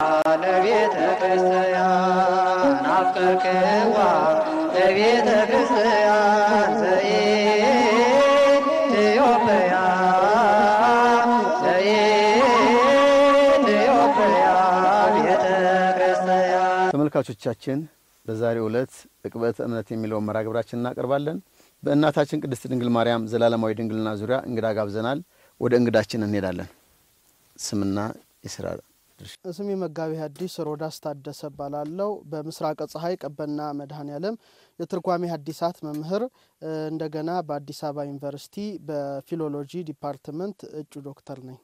ለቤተ ክርስቲያን አፍቀርክዋ ለቤተ ክርስቲያን ዘኢትዮጵያ ዘኢትዮጵያ ቤተ ክርስቲያን ተመልካቾቻችን በዛሬው ዕለት ዕቅበተ እምነት የሚለውን መርሃ ግብራችን እናቀርባለን። በእናታችን ቅድስት ድንግል ማርያም ዘላለማዊ ድንግልና ዙሪያ እንግዳ ጋብዘናል። ወደ እንግዳችን እንሄዳለን። ስምና የስራ ድርሻ ስሜ መጋቢ ሐዲስ ሮዳስ ታደሰ እባላለሁ። በምስራቀ ፀሐይ ቀበና መድኃኔ ዓለም የትርጓሜ ሐዲሳት መምህር እንደገና በአዲስ አበባ ዩኒቨርሲቲ በፊሎሎጂ ዲፓርትመንት እጩ ዶክተር ነኝ።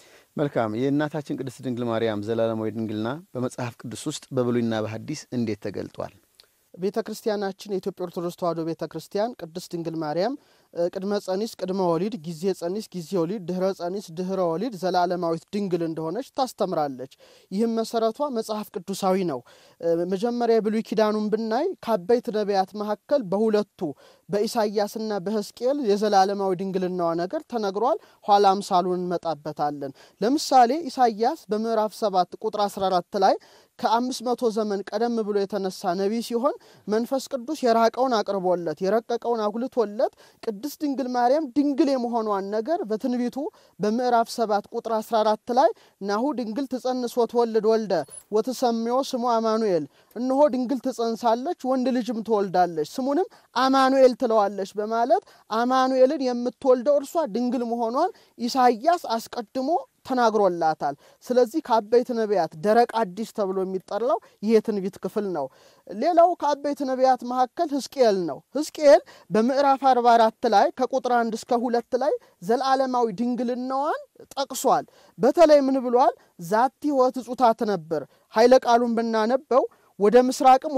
መልካም። የእናታችን ቅድስት ድንግል ማርያም ዘላለማዊ ድንግልና በመጽሐፍ ቅዱስ ውስጥ በብሉይና በሐዲስ እንዴት ተገልጧል? ቤተ ክርስቲያናችን የኢትዮጵያ ኦርቶዶክስ ተዋሕዶ ቤተ ክርስቲያን ቅድስት ድንግል ማርያም ቅድመ ጸኒስ ቅድመ ወሊድ፣ ጊዜ ጸኒስ ጊዜ ወሊድ፣ ድህረ ጸኒስ ድህረ ወሊድ ዘላለማዊት ድንግል እንደሆነች ታስተምራለች። ይህም መሰረቷ መጽሐፍ ቅዱሳዊ ነው። መጀመሪያ የብሉይ ኪዳኑን ብናይ ከአበይት ነቢያት መካከል በሁለቱ በኢሳይያስና በሕዝቅኤል የዘላለማዊ ድንግልናዋ ነገር ተነግሯል። ኋላ አምሳሉን እንመጣበታለን። ለምሳሌ ኢሳይያስ በምዕራፍ 7 ቁጥር 14 ላይ ከአምስት መቶ ዘመን ቀደም ብሎ የተነሳ ነቢይ ሲሆን መንፈስ ቅዱስ የራቀውን አቅርቦለት የረቀቀውን አጉልቶለት ቅድስት ድንግል ማርያም ድንግል የመሆኗን ነገር በትንቢቱ በምዕራፍ 7 ቁጥር 14 ላይ ናሁ ድንግል ትጸንስ ወትወልድ ወልደ ወትሰምዮ ስሙ አማኑኤል፣ እነሆ ድንግል ትጸንሳለች ወንድ ልጅም ትወልዳለች ስሙንም አማኑኤል ትለዋለች በማለት አማኑኤልን የምትወልደው እርሷ ድንግል መሆኗን ኢሳይያስ አስቀድሞ ተናግሮላታል። ስለዚህ ከአበይት ነቢያት ደረቅ አዲስ ተብሎ የሚጠራው ይህ የትንቢት ክፍል ነው። ሌላው ከአበይት ነቢያት መካከል ሕዝቅኤል ነው። ሕዝቅኤል በምዕራፍ 44 ላይ ከቁጥር አንድ እስከ ሁለት ላይ ዘለዓለማዊ ድንግልናዋን ጠቅሷል። በተለይ ምን ብሏል? ዛቲ ወትጹታ ትነብር ኃይለ ቃሉን ብናነበው ወደ ምስራቅም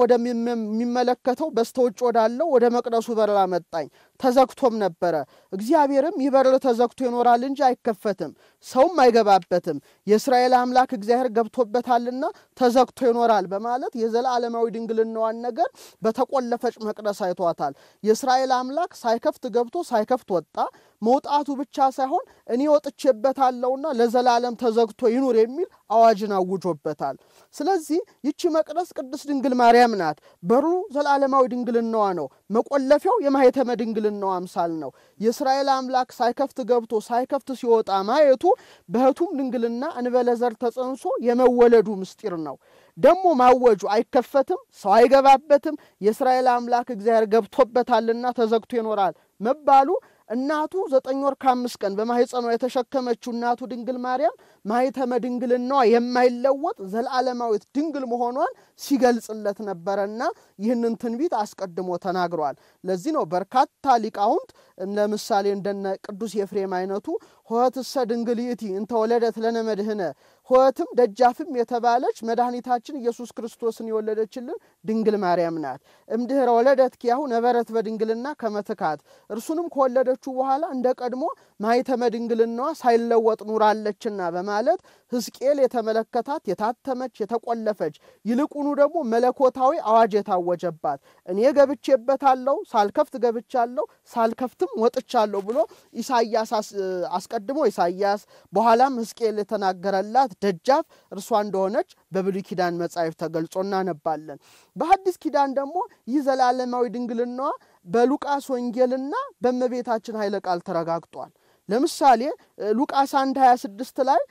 ወደሚመለከተው በስተውጭ ወዳለው ወደ መቅደሱ በር አመጣኝ፣ ተዘግቶም ነበረ። እግዚአብሔርም ይህ በር ተዘግቶ ይኖራል እንጂ አይከፈትም፣ ሰውም አይገባበትም፣ የእስራኤል አምላክ እግዚአብሔር ገብቶበታልና ተዘግቶ ይኖራል በማለት የዘላለማዊ ድንግልናዋን ነገር በተቆለፈች መቅደስ አይቷታል። የእስራኤል አምላክ ሳይከፍት ገብቶ ሳይከፍት ወጣ። መውጣቱ ብቻ ሳይሆን እኔ ወጥቼበታለሁና ለዘላለም ተዘግቶ ይኑር የሚል አዋጅን አውጆበታል። ስለዚህ ይቺ መቅደስ ቅድስት ድንግል ማርያም ናት። በሩ ዘላለማዊ ድንግልናዋ ነው። መቆለፊያው የማኅተመ ድንግልናዋ አምሳል ነው። የእስራኤል አምላክ ሳይከፍት ገብቶ ሳይከፍት ሲወጣ ማየቱ በሕቱም ድንግልና እንበለ ዘር ተጸንሶ የመወለዱ ምስጢር ነው። ደግሞ ማወጁ አይከፈትም፣ ሰው አይገባበትም፣ የእስራኤል አምላክ እግዚአብሔር ገብቶበታልና ተዘግቶ ይኖራል መባሉ እናቱ ዘጠኝ ወር ከአምስት ቀን በማኅፀኗ የተሸከመችው እናቱ ድንግል ማርያም ማኅተመ ድንግልናዋ የማይለወጥ ዘለዓለማዊት ድንግል መሆኗን ሲገልጽለት ነበረና ይህንን ትንቢት አስቀድሞ ተናግሯል። ለዚህ ነው በርካታ ሊቃውንት ለምሳሌ እንደነ ቅዱስ ኤፍሬም አይነቱ ኆኅትሰ ድንግል ይእቲ እንተ ወለደት ለነ መድኅነ ኆኅትም ደጃፍም የተባለች መድኃኒታችን ኢየሱስ ክርስቶስን የወለደችልን ድንግል ማርያም ናት። እምድኅረ ወለደት ኪያሁ ነበረት በድንግልና ከመትካት እርሱንም ከወለደችው በኋላ እንደ ቀድሞ ማኅተመ ድንግልናዋ ሳይለወጥ ኑራለችና በማለት ሕዝቅኤል የተመለከታት የታተመች የተቆለፈች ይልቁኑ ደግሞ መለኮታዊ አዋጅ የታወጀባት እኔ ገብቼበታለሁ፣ ሳልከፍት ገብቻለሁ፣ ሳልከፍትም ወጥቻለሁ ብሎ ኢሳያስ አስቀድሞ ኢሳያስ በኋላም ሕዝቅኤል የተናገረላት ደጃፍ እርሷ እንደሆነች በብሉይ ኪዳን መጻሕፍት ተገልጾ እናነባለን። በሐዲስ ኪዳን ደግሞ ይህ ዘላለማዊ ድንግልናዋ በሉቃስ ወንጌልና በእመቤታችን ኃይለ ቃል ተረጋግጧል። ለምሳሌ ሉቃስ 1 26 ላይ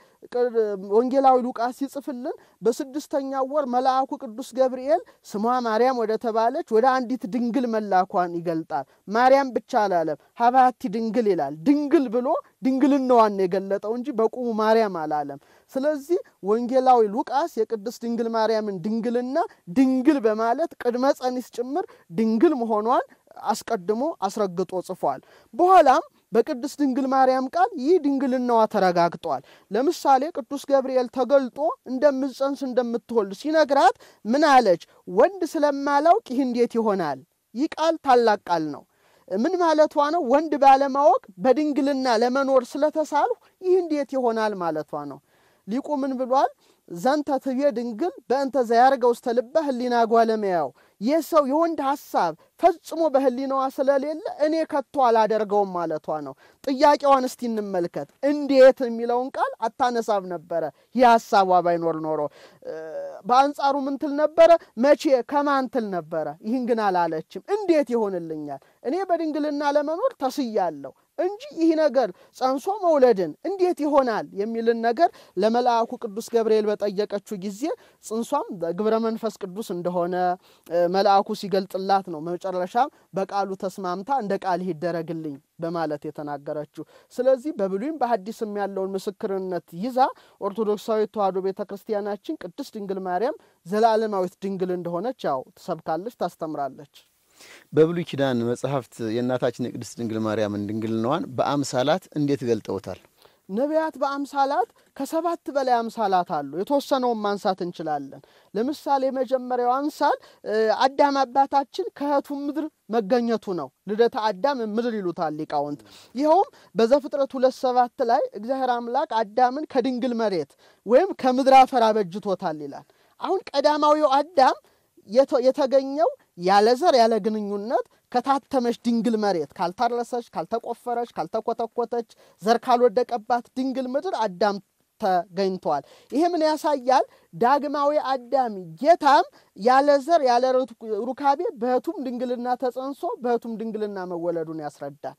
ወንጌላዊ ሉቃስ ሲጽፍልን በስድስተኛው ወር መልአኩ ቅዱስ ገብርኤል ስሟ ማርያም ወደ ተባለች ወደ አንዲት ድንግል መላኳን ይገልጣል። ማርያም ብቻ አላለም፣ ሀባቲ ድንግል ይላል። ድንግል ብሎ ድንግልናዋን የገለጠው እንጂ በቁሙ ማርያም አላለም። ስለዚህ ወንጌላዊ ሉቃስ የቅድስት ድንግል ማርያምን ድንግልና ድንግል በማለት ቅድመ ጸኒስ ጭምር ድንግል መሆኗን አስቀድሞ አስረግጦ ጽፏል። በኋላም በቅድስት ድንግል ማርያም ቃል ይህ ድንግልናዋ ተረጋግጧል። ለምሳሌ ቅዱስ ገብርኤል ተገልጦ እንደምትጸንስ እንደምትወልድ ሲነግራት ምን አለች? ወንድ ስለማላውቅ ይህ እንዴት ይሆናል? ይህ ቃል ታላቅ ቃል ነው። ምን ማለቷ ነው? ወንድ ባለማወቅ በድንግልና ለመኖር ስለተሳልሁ ይህ እንዴት ይሆናል ማለቷ ነው። ሊቁ ምን ብሏል? ዘንተ ትቤ ድንግል በእንተ ዘያርገው ውስተ ልበ ህሊና ጓለመያው ይህ ሰው የወንድ ሐሳብ ፈጽሞ በህሊናዋ ስለሌለ እኔ ከቶ አላደርገውም ማለቷ ነው። ጥያቄዋን እስቲ እንመልከት። እንዴት የሚለውን ቃል አታነሳም ነበረ ይህ ሐሳቧ ባይኖር ኖሮ። በአንጻሩ ምን ትል ነበረ? መቼ ከማን ትል ነበረ? ይህን ግን አላለችም። እንዴት ይሆንልኛል? እኔ በድንግልና ለመኖር ተስያለሁ እንጂ ይህ ነገር ጸንሶ መውለድን እንዴት ይሆናል የሚልን ነገር ለመልአኩ ቅዱስ ገብርኤል በጠየቀችው ጊዜ ጽንሷም በግብረ መንፈስ ቅዱስ እንደሆነ መልአኩ ሲገልጥላት ነው። መጨረሻም በቃሉ ተስማምታ እንደ ቃል ይደረግልኝ በማለት የተናገረችው። ስለዚህ በብሉይም በሐዲስም ያለውን ምስክርነት ይዛ ኦርቶዶክሳዊት ተዋሕዶ ቤተ ክርስቲያናችን ቅድስት ድንግል ማርያም ዘላለማዊት ድንግል እንደሆነች ያው ትሰብካለች፣ ታስተምራለች። በብሉይ ኪዳን መጽሐፍት የእናታችን የቅድስት ድንግል ማርያምን ድንግልናዋን በአምሳላት እንዴት ገልጠውታል? ነቢያት በአምሳላት ከሰባት በላይ አምሳላት አሉ። የተወሰነውን ማንሳት እንችላለን። ለምሳሌ የመጀመሪያው አምሳል አዳም አባታችን ከእህቱ ምድር መገኘቱ ነው። ልደተ አዳም ምድር ይሉታል ሊቃውንት። ይኸውም በዘፍጥረት ሁለት ሰባት ላይ እግዚአብሔር አምላክ አዳምን ከድንግል መሬት ወይም ከምድር አፈር አበጅቶታል ይላል። አሁን ቀዳማዊው አዳም የተገኘው ያለ ዘር ያለ ግንኙነት ከታተመች ድንግል መሬት ካልታረሰች፣ ካልተቆፈረች፣ ካልተኮተኮተች ዘር ካልወደቀባት ድንግል ምድር አዳም ተገኝቷል። ይሄ ምን ያሳያል? ዳግማዊ አዳም ጌታም ያለ ዘር ያለ ሩካቤ በሕቱም ድንግልና ተጸንሶ በሕቱም ድንግልና መወለዱን ያስረዳል።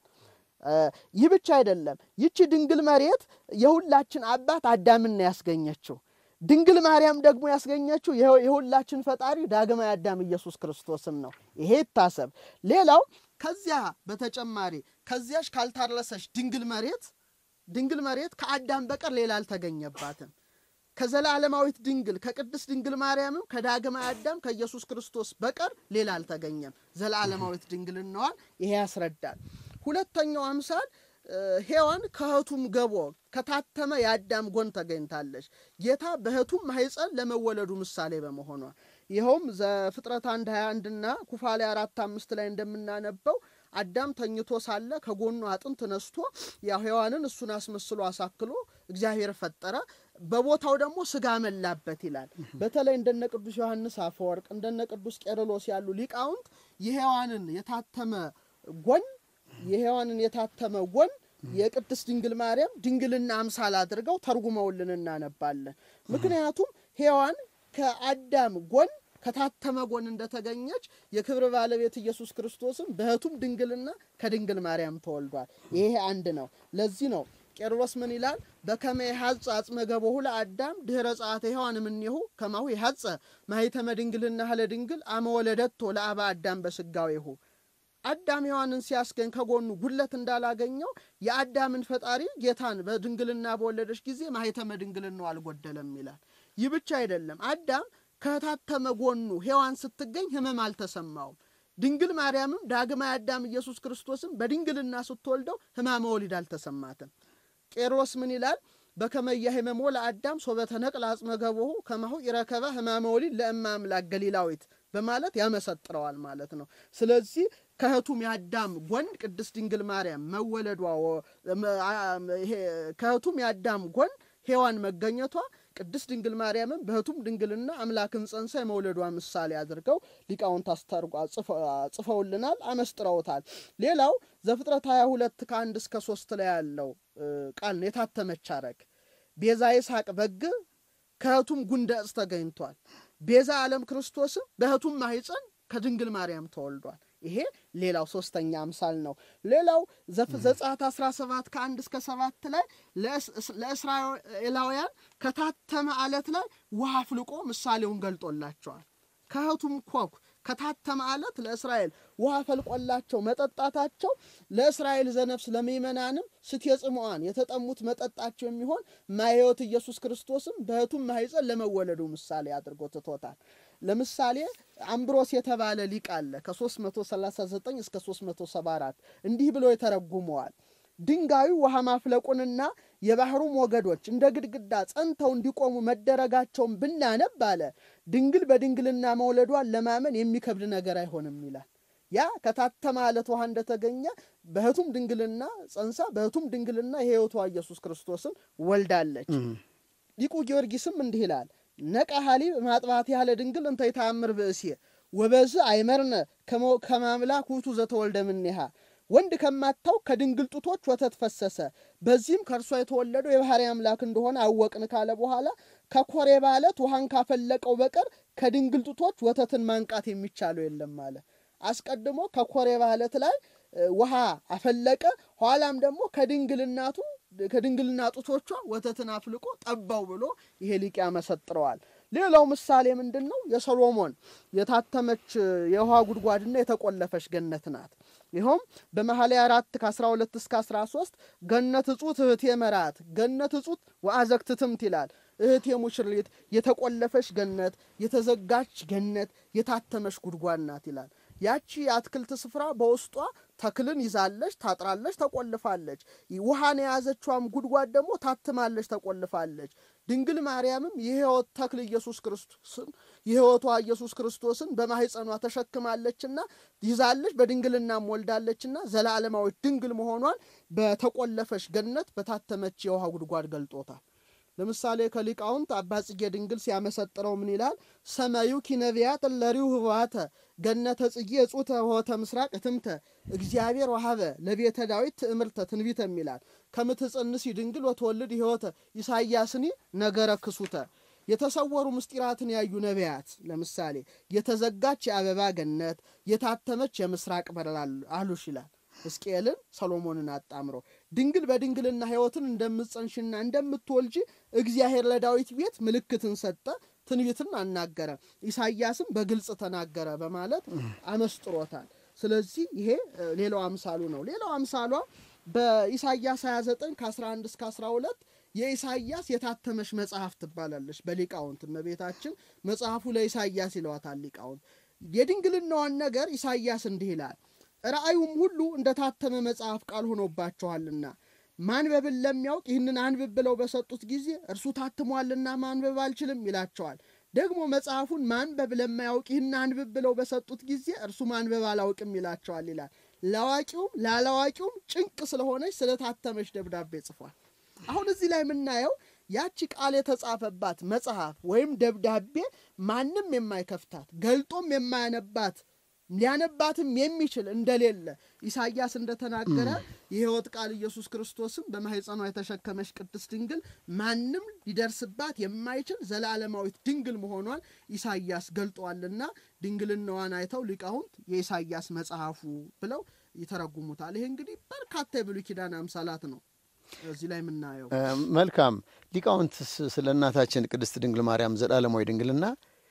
ይህ ብቻ አይደለም። ይቺ ድንግል መሬት የሁላችን አባት አዳምን ያስገኘችው ድንግል ማርያም ደግሞ ያስገኘችው የሁላችን ፈጣሪ ዳግማዊ አዳም ኢየሱስ ክርስቶስን ነው። ይሄ ይታሰብ። ሌላው ከዚያ በተጨማሪ ከዚያች ካልታረሰች ድንግል መሬት ድንግል መሬት ከአዳም በቀር ሌላ አልተገኘባትም። ከዘላለማዊት ድንግል ከቅድስት ድንግል ማርያምም ከዳግማዊ አዳም ከኢየሱስ ክርስቶስ በቀር ሌላ አልተገኘም። ዘላለማዊት ድንግልናዋን ይሄ ያስረዳል። ሁለተኛው አምሳል ሔዋን ከእህቱም ገቦ ከታተመ የአዳም ጎን ተገኝታለች። ጌታ በእህቱም ማኅፀን ለመወለዱ ምሳሌ በመሆኗ ይኸውም ዘፍጥረት አንድ ሀያ አንድና ኩፋሌ አራት አምስት ላይ እንደምናነበው አዳም ተኝቶ ሳለ ከጎኑ አጥንት ነስቶ ያው ሔዋንን እሱን አስመስሎ አሳክሎ እግዚአብሔር ፈጠረ። በቦታው ደግሞ ስጋ መላበት ይላል። በተለይ እንደነ ቅዱስ ዮሐንስ አፈወርቅ እንደነ ቅዱስ ቄርሎስ ያሉ ሊቃውንት የሔዋንን የታተመ ጎን የሔዋንን የታተመ ጎን የቅድስት ድንግል ማርያም ድንግልና አምሳል አድርገው ተርጉመውልን እናነባለን። ምክንያቱም ሔዋን ከአዳም ጎን ከታተመ ጎን እንደተገኘች የክብር ባለቤት ኢየሱስ ክርስቶስም በእህቱም ድንግልና ከድንግል ማርያም ተወልዷል። ይሄ አንድ ነው። ለዚህ ነው ቄርሎስ ምን ይላል? በከመ የሐጽ አጽመ ገቦሁ ለአዳም ድኅረ ጸአተ ሔዋን እምኔሁ ከማሁ የሐጸ ማኅተመ ድንግልና ሀለ ድንግል አመ ወለደቶ ለአባ አዳም በስጋዌሁ አዳም ሔዋንን ሲያስገኝ ከጎኑ ጉድለት እንዳላገኘው የአዳምን ፈጣሪ ጌታን በድንግልና በወለደች ጊዜ ማኅተመ ድንግልናው አልጎደለም ይላል። ይህ ብቻ አይደለም። አዳም ከታተመ ጎኑ ሔዋን ስትገኝ ሕመም አልተሰማውም። ድንግል ማርያምም ዳግማዊ አዳም ኢየሱስ ክርስቶስም በድንግልና ስትወልደው ሕማመ ወሊድ አልተሰማትም። ቄሮስ ምን ይላል? በከመ ኢያሕመሞ ለአዳም ሶበ ተነቅለ አጽመ ገቦሁ ከማሁ ኢረከበ ሕማመ ወሊድ ለእመ አምላክ ገሊላዊት በማለት ያመሰጥረዋል ማለት ነው። ስለዚህ ከእህቱም የአዳም ጎን ቅድስት ድንግል ማርያም መወለዷ ከእህቱም የአዳም ጎን ሔዋን መገኘቷ ቅድስት ድንግል ማርያምን በእህቱም ድንግልና አምላክን ጸንሳ የመውለዷ ምሳሌ አድርገው ሊቃውንት አስተርጓ ጽፈውልናል፣ አመስጥረውታል። ሌላው ዘፍጥረት 22 ከአንድ እስከ ሶስት ላይ ያለው ቃል ነው። የታተመች አረግ ቤዛ ይስሐቅ በግ ከእህቱም ጉንደ ዕፅ ተገኝቷል። ቤዛ ዓለም ክርስቶስም በእህቱም ማኅፀን ከድንግል ማርያም ተወልዷል። ይሄ ሌላው ሶስተኛ አምሳል ነው። ሌላው ዘጸአት 17 ከአንድ እስከ ሰባት ላይ ለእስራኤላውያን ከታተመ አለት ላይ ውሃ አፍልቆ ምሳሌውን ገልጦላቸዋል። ከእህቱም ኮክ ከታተመ አለት ለእስራኤል ውሃ ፈልቆላቸው መጠጣታቸው ለእስራኤል ዘነፍስ ለምእመናንም ስትየ ጽሙዓን የተጠሙት መጠጣቸው የሚሆን ማየወት ኢየሱስ ክርስቶስም በእህቱም ማኅፀን ለመወለዱ ምሳሌ አድርጎ ትቶታል። ለምሳሌ አምብሮስ የተባለ ሊቅ አለ ከ339 እስከ 374 እንዲህ ብሎ የተረጉመዋል። ድንጋዩ ውሃ ማፍለቁንና የባህሩ ሞገዶች እንደ ግድግዳ ጸንተው እንዲቆሙ መደረጋቸውን ብናነብ አለ ድንግል በድንግልና መውለዷን ለማመን የሚከብድ ነገር አይሆንም ይላል። ያ ከታተመ አለት ውሃ እንደተገኘ በእህቱም ድንግልና ጸንሳ በእህቱም ድንግልና የሕይወቷ ኢየሱስ ክርስቶስን ወልዳለች። ሊቁ ጊዮርጊስም እንዲህ ይላል ነቃ ሀሊብ ማጥባት ያለ ድንግል እንተ ይታምር ብእሴ ወበዝ አይመርነ ከማምላክ ውቱ ዘተወልደ ምኔሃ ወንድ ከማታው ከድንግል ጡቶች ወተት ፈሰሰ። በዚህም ከእርሷ የተወለደው የባሕርይ አምላክ እንደሆነ አወቅን ካለ በኋላ ከኮሬብ ዓለት ውሃን ካፈለቀው በቀር ከድንግል ጡቶች ወተትን ማንቃት የሚቻለው የለም አለ። አስቀድሞ ከኮሬብ ዓለት ላይ ውሃ አፈለቀ። ኋላም ደግሞ ከድንግልናቱ ከድንግልና ጡቶቿ ወተትን አፍልቆ ጠባው ብሎ ይሄ ሊቅ ያመሰጥረዋል። ሌላው ምሳሌ ምንድን ነው? የሰሎሞን የታተመች የውሃ ጉድጓድና የተቆለፈች ገነት ናት። ይኸውም በመኃልየ አራት ከ12 እስከ 13 ገነት እጹት እህቴ መራት ገነት እጹት ወአዘግትትምት ይላል። እህቴ ሙሽሪት የተቆለፈች ገነት፣ የተዘጋች ገነት፣ የታተመች ጉድጓድ ናት ይላል። ያቺ የአትክልት ስፍራ በውስጧ ተክልን ይዛለች፣ ታጥራለች፣ ተቆልፋለች። ውሃን የያዘችዋም ጉድጓድ ደግሞ ታትማለች፣ ተቆልፋለች። ድንግል ማርያምም የሕይወት ተክል ኢየሱስ ክርስቶስን የሕይወቷ ኢየሱስ ክርስቶስን በማኅፀኗ ተሸክማለችና ይዛለች፣ በድንግልናም ወልዳለችና ዘላለማዊት ድንግል መሆኗን በተቆለፈች ገነት በታተመች የውሃ ጉድጓድ ገልጦታል። ለምሳሌ ከሊቃውንት አባ ጽጌ ድንግል ሲያመሰጥረው ምን ይላል? ሰማዩ ኪነቢያት ለሪው ህዋተ ገነተ ጽጌ እጹተ ሆተ ምስራቅ እትምተ እግዚአብሔር ወሀበ ለቤተ ዳዊት ትእምርተ ትንቢተ የሚላል ከምትጸንሲ ድንግል ወትወልድ ሕይወተ ኢሳይያስኒ ነገረ ክሱተ የተሰወሩ ምስጢራትን ያዩ ነቢያት ለምሳሌ የተዘጋች የአበባ ገነት የታተመች የምስራቅ በር አሉሽ ይላል። ሕዝቅኤልን ሰሎሞንን አጣምሮ ድንግል በድንግልና ሕይወትን እንደምትጸንሽና እንደምትወልጂ እግዚአብሔር ለዳዊት ቤት ምልክትን ሰጠ፣ ትንቢትን አናገረ፣ ኢሳይያስም በግልጽ ተናገረ በማለት አመስጥሮታል። ስለዚህ ይሄ ሌላው አምሳሉ ነው። ሌላው አምሳሏ በኢሳይያስ 29 ከ11 እስከ 12 የኢሳይያስ የታተመች መጽሐፍ ትባላለች። በሊቃውንት እመቤታችን መጽሐፉ ለኢሳይያስ ይለዋታል ሊቃውንት። የድንግልናዋን ነገር ኢሳይያስ እንዲህ ይላል ራእዩም ሁሉ እንደ ታተመ መጽሐፍ ቃል ሆኖባቸዋልና ማንበብን ለሚያውቅ ይህንን አንብብ ብለው በሰጡት ጊዜ እርሱ ታትሟልና ማንበብ አልችልም ይላቸዋል። ደግሞ መጽሐፉን ማንበብ ለማያውቅ ይህን አንብብ ብለው በሰጡት ጊዜ እርሱ ማንበብ አላውቅም ይላቸዋል ይላል። ለአዋቂውም ላላዋቂውም ጭንቅ ስለሆነች ስለታተመች ደብዳቤ ጽፏል። አሁን እዚህ ላይ የምናየው ያቺ ቃል የተጻፈባት መጽሐፍ ወይም ደብዳቤ ማንም የማይከፍታት ገልጦም የማያነባት ሊያነባትም የሚችል እንደሌለ ኢሳይያስ እንደተናገረ የሕይወት ቃል ኢየሱስ ክርስቶስም በማኅፀኗ የተሸከመች ቅድስት ድንግል ማንም ሊደርስባት የማይችል ዘላለማዊት ድንግል መሆኗን ኢሳይያስ ገልጧልና ድንግልናዋን አይተው ሊቃውንት የኢሳይያስ መጽሐፉ ብለው ይተረጉሙታል። ይሄ እንግዲህ በርካታ የብሉይ ኪዳን አምሳላት ነው እዚህ ላይ የምናየው። መልካም ሊቃውንት ስለ እናታችን ቅድስት ድንግል ማርያም ዘላለማዊ ድንግልና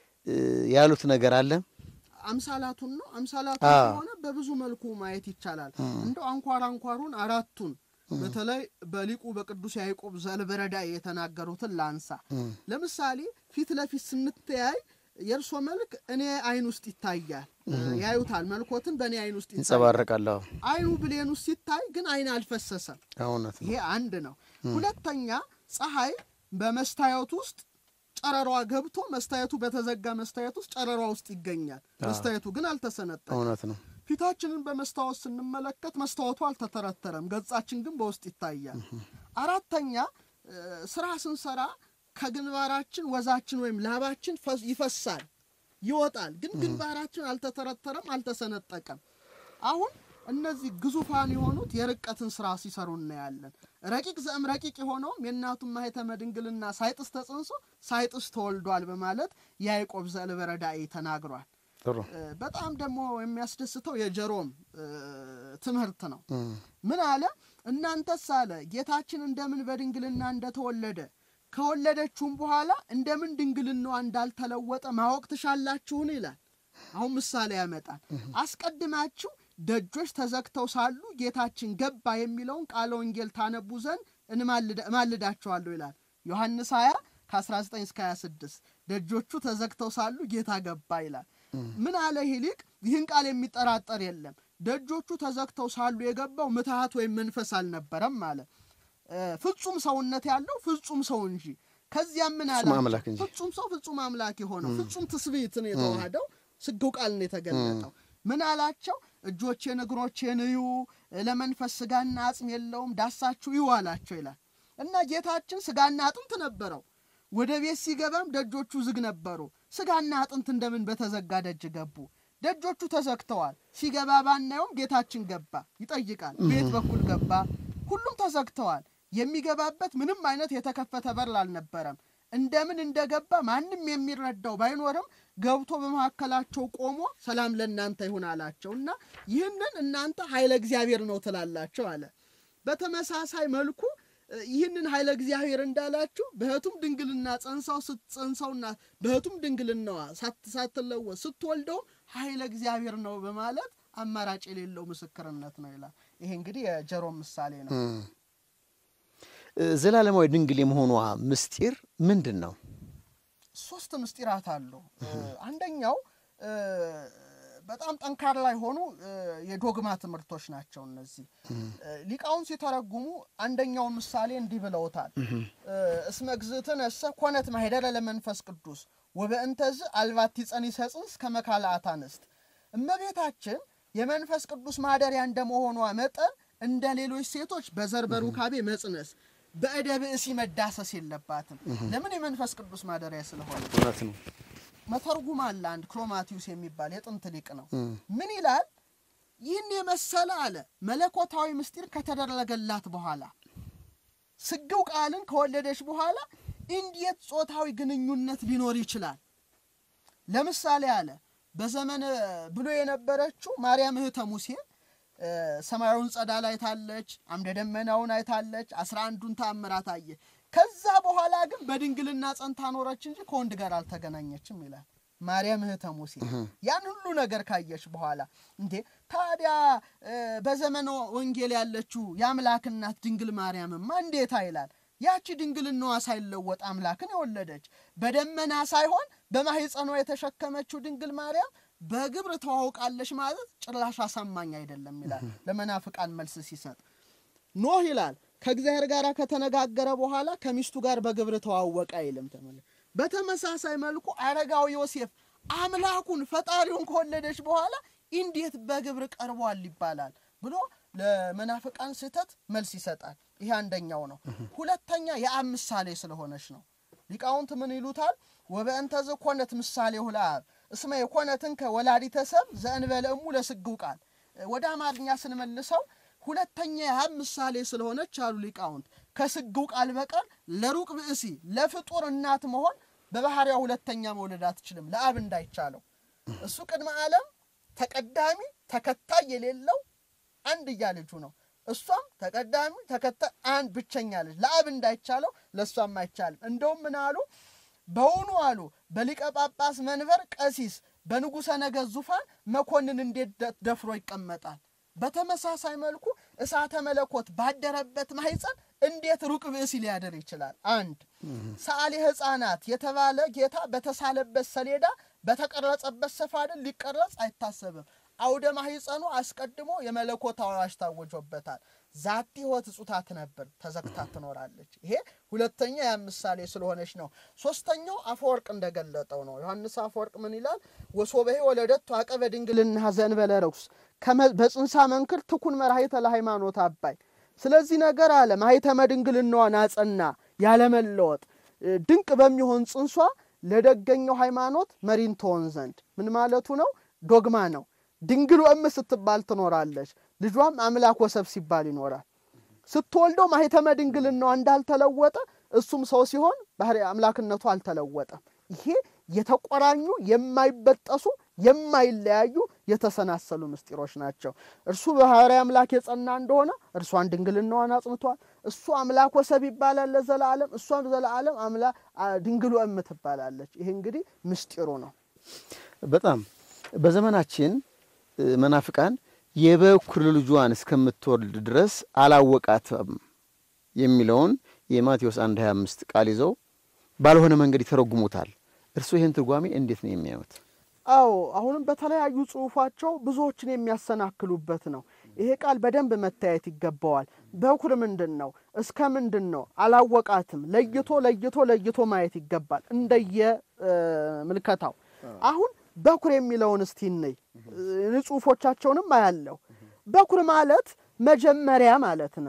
ያሉት ነገር አለ። አምሳላቱን ነው። አምሳላቱ አዎ። ከሆነ በብዙ መልኩ ማየት ይቻላል። እንደው አንኳር አንኳሩን አራቱን በተለይ በሊቁ በቅዱስ ያዕቆብ ዘልበረዳ የተናገሩትን ላንሳ። ለምሳሌ ፊት ለፊት ስንተያይ የእርሶ መልክ እኔ አይን ውስጥ ይታያል፣ ያዩታል። መልኮትን በእኔ አይን ውስጥ ይታያል። ይንጸባረቃለሁ። አይኑ ብሌን ውስጥ ሲታይ ግን አይን አልፈሰሰም። እውነት ነው። ይሄ አንድ ነው። ሁለተኛ ፀሐይ በመስታየት ውስጥ ጨረሯ ገብቶ መስታየቱ በተዘጋ መስታየት ውስጥ ጨረሯ ውስጥ ይገኛል። መስታየቱ ግን አልተሰነጠቀም። እውነት ነው። ፊታችንን በመስታወት ስንመለከት መስታወቱ አልተተረተረም፣ ገጻችን ግን በውስጥ ይታያል። አራተኛ እ፣ ስራ ስንሰራ ከግንባራችን ወዛችን ወይም ላባችን ፈስ- ይፈሳል ይወጣል፣ ግን ግንባራችን አልተተረተረም፣ አልተሰነጠቀም። አሁን እነዚህ ግዙፋን የሆኑት የርቀትን ስራ ሲሰሩ እናያለን። ረቂቅ ዘእም ረቂቅ የሆነውም የእናቱን ማኅተመ ድንግልና ሳይጥስ ተጽንሶ ሳይጥስ ተወልዷል በማለት ያዕቆብ ዘእልበረዳኢ ተናግሯል። ጥሩ እ፣ በጣም ደግሞ የሚያስደስተው የጀሮም እ፣ ትምህርት ነው። እም፣ ምን አለ? እናንተስ አለ ጌታችን እንደምን በድንግልና እንደተወለደ ከወለደችውም በኋላ እንደምን ድንግልናዋ እንዳልተለወጠ ማወቅ ትሻላችሁን? ይላል። አሁን ምሳሌ ያመጣል። አስቀድማችሁ ደጆች ተዘግተው ሳሉ ጌታችን ገባ የሚለውን ቃለ ወንጌል ታነቡ ዘንድ እንማልዳ- እማልዳችኋለሁ ይላል። ዮሐንስ 20 ከ19 እስከ 26 ደጆቹ ተዘግተው ሳሉ ጌታ ገባ ይላል። ምን አለ ይህ ሊቅ? ይህን ቃል የሚጠራጠር የለም። ደጆቹ ተዘግተው ሳሉ የገባው ምትሃት ወይም መንፈስ አልነበረም አለ። እ፣ ፍጹም ሰውነት ያለው ፍጹም ሰው እንጂ ከዚያም ምን አለ? ፍጹም አምላክ እንጂ። ፍጹም ሰው ፍጹም አምላክ የሆነው ፍጹም ትስብእትን የተዋሃደው ስግው ቃል ነው የተገለጠው። ምን አላቸው? እጆቼን እግሮቼን እዩ፣ ለመንፈስ ስጋና አጽም የለውም፣ ዳሳችሁ እዩ አላቸው ይላል። እና ጌታችን ስጋና አጥንት ነበረው። ወደ ቤት ሲገባም ደጆቹ ዝግ ነበሩ። ስጋና አጥንት እንደምን በተዘጋ ደጅ ገቡ? ደጆቹ ተዘግተዋል። ሲገባ ባናየውም ጌታችን ገባ ይጠይቃል። ቤት በኩል ገባ፣ ሁሉም ተዘግተዋል። የሚገባበት ምንም አይነት የተከፈተ በር አልነበረም። እንደምን እንደገባ ማንም የሚረዳው ባይኖርም ገብቶ በመካከላቸው ቆሞ ሰላም ለእናንተ ይሁን አላቸው እና ይህንን እናንተ ኃይለ እግዚአብሔር ነው ትላላቸው አለ። በተመሳሳይ መልኩ እ፣ ይህንን ኃይለ እግዚአብሔር እንዳላችሁ በህቱም ድንግልና ጸንሳው ስትጸንሰውና በህቱም ድንግልናዋ ሳት- ሳትለወጥ ስትወልደው ኃይለ እግዚአብሔር ነው በማለት አማራጭ የሌለው ምስክርነት ነው ይላል። ይሄ እንግዲህ የጀሮም ምሳሌ ነው። እ፣ ዘላለማዊ ድንግል የመሆኗ ምስጢር ምንድን ነው? ሶስት ምስጢራት አሉ። እ፣ አንደኛው እ፣ በጣም ጠንካራ የሆኑ እ፣ የዶግማ ትምህርቶች ናቸው። እነዚህ እ፣ ሊቃውን ሲተረጉሙ አንደኛውን ምሳሌ እንዲህ ብለውታል። እ፣ እስመ እግዝእትነ እሰ ኮነት ማኅደረ ለመንፈስ ቅዱስ ወበእንተዝ አልባቲ ጸኒሰ ጽንስ ከመካልአት አንስት። እመቤታችን የመንፈስ ቅዱስ ማደሪያ እንደመሆኗ መጠን እንደ ሌሎች ሴቶች በዘር በሩካቤ መጽነስ በእደ ብእሲ መዳሰስ የለባትም። ለምን? የመንፈስ ቅዱስ ማደሪያ ስለሆነ። እውነት ነው። መተርጉም አለ አንድ ክሮማቲዩስ የሚባል የጥንት ሊቅ ነው። ምን ይላል? ይህን የመሰለ አለ መለኮታዊ ምስጢር ከተደረገላት በኋላ ስግው ቃልን ከወለደች በኋላ እንዴት ጾታዊ ግንኙነት ሊኖር ይችላል? ለምሳሌ አለ በዘመነ ብሎ የነበረችው ማርያም እህተ ሙሴ እ፣ ሰማያዊውን ጸዳል አይታለች፣ አምደ ደመናውን አይታለች፣ አስራ አንዱን ተአምራት አየ። ከዛ በኋላ ግን በድንግልና ጸንታ ኖረች እንጂ ከወንድ ጋር አልተገናኘችም ይላል ማርያም እህተ ሙሴ። ያን ሁሉ ነገር ካየች በኋላ እንዴ ታዲያ እ፣ በዘመነ ወንጌል ያለችው የአምላክ እናት ድንግል ማርያምማ እንዴታ ይላል ያቺ ድንግልናዋ ሳይለወጥ አምላክን የወለደች በደመና ሳይሆን በማኅፀኗ የተሸከመችው ድንግል ማርያም በግብር ተዋውቃለች ማለት ጭራሽ አሳማኝ አይደለም ይላል ለመናፍቃን መልስ ሲሰጥ። ኖህ ይላል ከእግዚአብሔር ጋር ከተነጋገረ በኋላ ከሚስቱ ጋር በግብር ተዋወቀ አይልም። ተመለ በተመሳሳይ መልኩ አረጋዊ ዮሴፍ አምላኩን ፈጣሪውን ከወለደች በኋላ እንዴት በግብር ቀርቧል ይባላል ብሎ ለመናፍቃን ስህተት መልስ ይሰጣል። ይሄ አንደኛው ነው። ሁለተኛ የአብ ምሳሌ ስለሆነች ነው። ሊቃውንት ምን ይሉታል? ወበእንተዝ ኮነት ምሳሌሁ ለአብ እስመ የኮነትን ከወላዲተ ሰብ ዘእንበለ እሙ ለስግው ቃል ወደ አማርኛ ስንመልሰው ሁለተኛ የአብ ምሳሌ ስለሆነች አሉ ሊቃውንት ከስግው ቃል በቀር ለሩቅ ብእሲ ለፍጡር እናት መሆን በባህሪያ ሁለተኛ መውለድ አትችልም፣ ለአብ እንዳይቻለው እሱ ቅድመ ዓለም ተቀዳሚ ተከታይ የሌለው አንድያ ልጁ ነው። እሷም ተቀዳሚ ተከታይ አንድ ብቸኛ ልጅ ለአብ እንዳይቻለው ለእሷም አይቻልም። እንደውም ምን አሉ? በውኑ አሉ በሊቀ ጳጳስ መንበር ቀሲስ በንጉሠ ነገሥት ዙፋን መኮንን እንዴት ደ- ደፍሮ ይቀመጣል? በተመሳሳይ መልኩ እሳተ መለኮት ባደረበት ማኅፀን እንዴት ሩቅ ብእሲ ሊያደር ይችላል? አንድ ሰዓሊ ሕፃናት የተባለ ጌታ በተሳለበት ሰሌዳ በተቀረጸበት ሰፋድን ሊቀረጽ አይታሰብም። አውደ ማኅፀኑ አስቀድሞ የመለኮታዊ አዋጅ ታወጆበታል። ዛቲ ሕይወት እጹታት ነበር ተዘግታ ትኖራለች። ይሄ ሁለተኛ ያ ምሳሌ ስለሆነች ነው። ሶስተኛው አፈወርቅ እንደገለጠው ነው። ዮሐንስ አፈወርቅ ምን ይላል? ወሶበሄ ወለደቱ አቀበ ድንግልና ዘእንበለ ርኩስ ከመ- በጽንሳ መንክር ትኩን መራሒተ ለሃይማኖት አባይ። ስለዚህ ነገር አለ ማኅተመ ድንግልናዋን አጸና ያለመለወጥ እ፣ ድንቅ በሚሆን ጽንሷ ለደገኘው ሃይማኖት መሪን ትሆን ዘንድ ምን ማለቱ ነው? ዶግማ ነው። ድንግል እም ስትባል ትኖራለች። ልጇም አምላክ ወሰብ ሲባል ይኖራል። ስትወልደው ማኅተመ ድንግልናዋ እንዳልተለወጠ እሱም ሰው ሲሆን ባህሪ አምላክነቱ አልተለወጠም። ይሄ የተቆራኙ የማይበጠሱ የማይለያዩ የተሰናሰሉ ምስጢሮች ናቸው። እርሱ በባሕርይ አምላክ የጸና እንደሆነ እርሷን ድንግልናዋን አጽንቷል። እሱ አምላክ ወሰብ ይባላል ለዘላለም፣ እሷም ዘላለም አምላ- አ- ድንግሉ እም ትባላለች። ይሄ እንግዲህ ምስጢሩ ነው። በጣም በዘመናችን እ፣ መናፍቃን የበኩር ልጇን እስከምትወልድ ድረስ አላወቃትም የሚለውን የማቴዎስ 1 25 ቃል ይዘው ባልሆነ መንገድ ይተረጉሙታል። እርስዎ ይህን ትርጓሜ እንዴት ነው የሚያዩት? አዎ አሁንም በተለያዩ ጽሑፋቸው ብዙዎችን የሚያሰናክሉበት ነው። ይሄ ቃል በደንብ መታየት ይገባዋል። በኩር ምንድን ነው? እስከ ምንድን ነው? አላወቃትም። ለይቶ ለይቶ ለይቶ ማየት ይገባል እንደየ እ፣ ምልከታው። አሁን በኩር የሚለውን እስቲ እንይ። እ፣ ጽሑፎቻቸውንም አያለሁ። በኩር ማለት መጀመሪያ ማለት ነው።